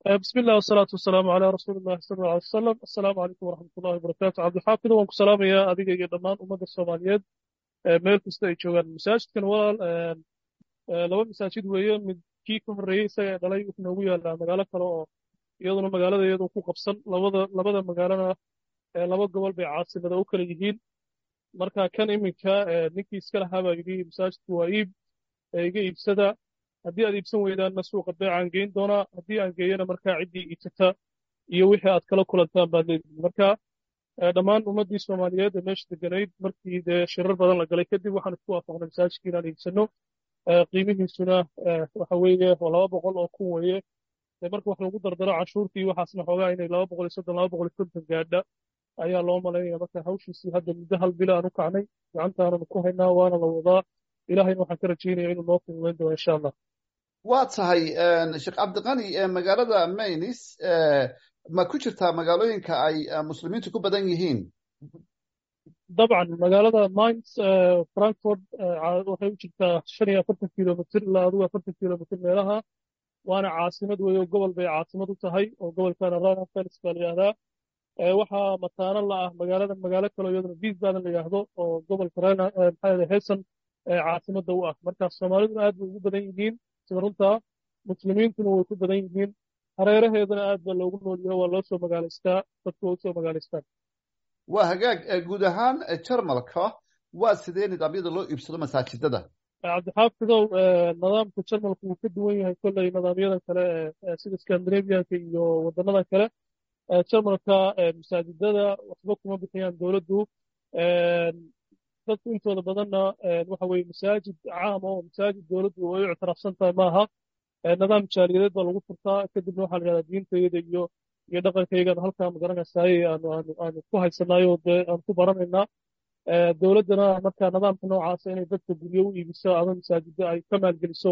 بسم الله والصلاة والسلام على رسول الله صلى الله عليه وسلم السلام عليكم ورحمة الله وبركاته عبد الحافظ waan ku salaamayaa adiga iyo dhammaan ummadda Soomaaliyeed meel kasta ay joogaan masaajidkan walaal laba masaajid weeye mid kii ka horreeyey isaga dhalay wuxuu noogu yaalaa magaalo kale oo iyaduna magaalada iyadu ku qabsan labada labada magaalana laba gobol bay caasimada u kala yihiin marka kan iminka ninkii iska lahaa baa yidhi masaajidku waa iib iga iibsada haddii aad iibsan weydaanna suuqa beecaan geyn doonaa haddii aan geeyana markaa ciddii iibsata iyo wixii aad kala kulantaan baad leedihin marka dhammaan ummaddii soomaaliyeed ee meesha deganayd markii dee shirar badan la galay kadib waxaan isku waafaqnay masaajidkii inaan iibsanno qiimihiisuna waxa weeye waa laba boqol oo kun weeye dee marka wax lagu dardaro canshuurtii waxaasna xoogaa inay laba boqol iyo soddon laba boqol iyo konton gaadha ayaa loo malaynaya marka hawshiisii hadda muddo hal bila aan u kacnay gacantaananu ku haynaa waana la wadaa ilaahayna waxaan ka rajaynaya inuu noo fududayn doono insha allah waa tahay sheekh cabdiqani magaalada maynis ma ku jirtaa magaalooyinka ay muslimiintu ku badan yihiin dabcan magaalada mines frankfort waxay u jirtaa shan iyo afartan kilomitr ilaa adigu afartan kilomitr meelaha waana caasimad weeye oo gobol bay caasimad u tahay oo gobolkana rheinland-pfalz baa la yidhahdaa waxaa mataano la ah magaalada magaalo kaleo iyaduna wiesbaden la yidhaahdo oo gobolka maxaa hessen caasimadda u ah marka soomaaliduna aad bay ugu badan yihiin sida runtaa muslimiintuna way ku badan yihiin hareeraheedana aad baa loogu noolyaho waa loo soo magaalaystaa dadku waa u soo magaalaystaan waa hagaag guud ahaan jarmalka waa sidee nidaamyada loo iibsado masaajidada cabdixaafidow nidaamka jarmalku wuu ka duwan yahay kolley nidaamyadan kale sida scandinavianka iyo wadanadan kale jarmalka masaajidada waxba kuma bixiyaan dowladdu dadku intooda badanna waxa weye masaajid caama oo masaajid dowladdu ay u ictiraafsan tahay maaha nidaam jaaliyadeed baa lagu furtaa kadibna waxaa la yidhahdaa diintayada iyo iyo dhaqankaygan halkaa magaranaysaayey aanu aanu aanu ku haysanayo dee aan ku baranaynaa dowladdana marka nidaamka noocaasa inay dadka guryo u iibiso ama masaajidda ay ka maalgeliso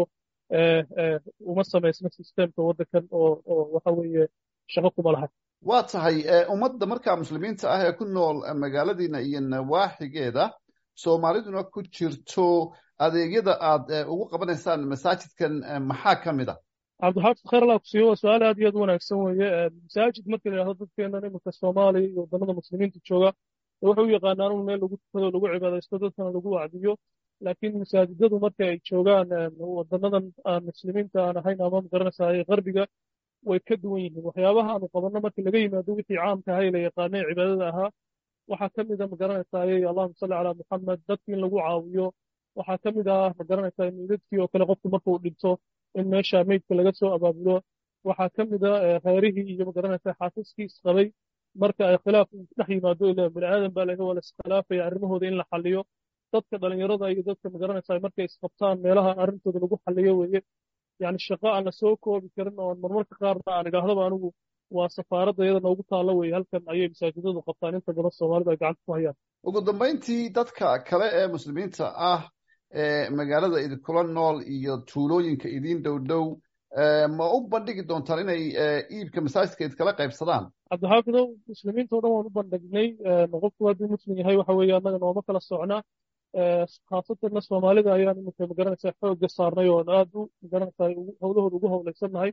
uma samaysna sistemka waddankan oo oo waxa weeye shaqo kuma lahay waa tahay ummadda markaa muslimiinta ah ee ku nool magaaladiina iyo nawaaxigeeda soomaaliduna ku jirto adeegyada aad ugu qabanaysaan masaajidkan maxaa ka mid a cabdixaafid khayr allah kusiiyo waa su-aal aad iyo aad u wanaagsan weeye masaajid marka la yidhahdo dadkeennan iminka soomaaliya iyo wadannada muslimiinta jooga waxay u yaqaanaan un meel lagu tukado lagu cibaadaysto dadkana lagu wacdiyo laakiin masaajidadu marka ay joogaan wadanadan aan muslimiinta aan ahayn ama magaranaysaay qarbiga way ka duwan yihiin waxyaabaha aanu qabanno marka laga yimaado wixii caamka ahaa ee la yaqaanay cibaadada ahaa waxaa ka mid a magaranaysaayey allahuma salli calaa muxamed dadki in lagu caawiyo waxaa ka mid ah magaranaysaa meydadkii oo kale qofku markuu dhinto in meesha meydka laga soo abaabulo waxaa ka mid a reerihii iyo magaranaysaa xaafiskii isqabay marka ay khilaaf dhex yimaado ila bini aadan baa laga waa la iskhilaafaya arrimahooda in la xalliyo dadka dhalinyarada iyo dadka magaranaysaa markay isqabtaan meelaha arrintooda lagu xalliyo weeye yani shaqo aan la soo koobi karin oo marmarka qaarna aan idhaahdaba anigu waa safaaradda iyada noogu taalla weeye halkan ayay masaajidadu qabtaan inta badan soomaalidu ay gacanta ku hayaan ugu dambayntii dadka kale ee muslimiinta ah ee magaalada idinkula nool iyo tuulooyinka idiin dhow dhow ma u bandhigi doontaan inay iibka masaajidka idkala qaybsadaan cabdixaafidow muslimiinta o dhan waan u bandhignay qofku hadduu muslim yahay waxa weeye annaga nooma kala socna khaasatanna soomaalida ayaan iminka magaranaysaa xoogga saarnay oon aad u magaranaysaa howlahooda ugu howlaysannahay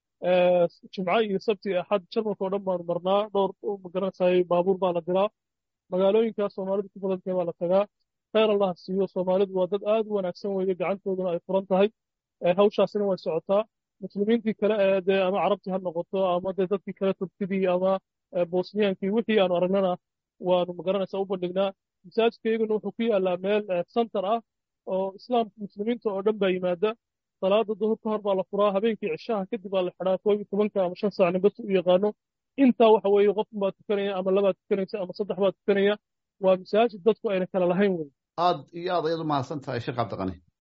jimco iyo sabti axad jarmalka oo dhan baanu marnaa dhowr magaranaysaa baabuur baa la diraa magaalooyinkaas soomaalidu ku badantahay waa la tagaa khayr allah siiyo soomaalidu waa dad aad u wanaagsan weeye gacantooduna ay furan tahay hawshaasina way socotaa muslimiintii kale ee dee ama carabtii ha noqoto ama dee dadkii kale turkidii ama bosniyaankii wixii aanu aragnana waanu magaranaysaa u bandhignaa masaajidka iyaguna wuxuu ku yaallaa meel center ah oo islaamka muslimiinta oo dhan baa yimaada salaada duhur ka hor baa la furaa habeenkii cishaha kadib baa la xidhaa koob iyo tobanka ama shan saac ninbas u yaqaano intaa waxa weeye qofun baa tukanaya ama labaad tukanaysa ama saddex baa tukanaya waa masaajid dadku ayna kala lahayn wey aad iyo aad ayaad u mahadsan tahay sheekh cabdiqani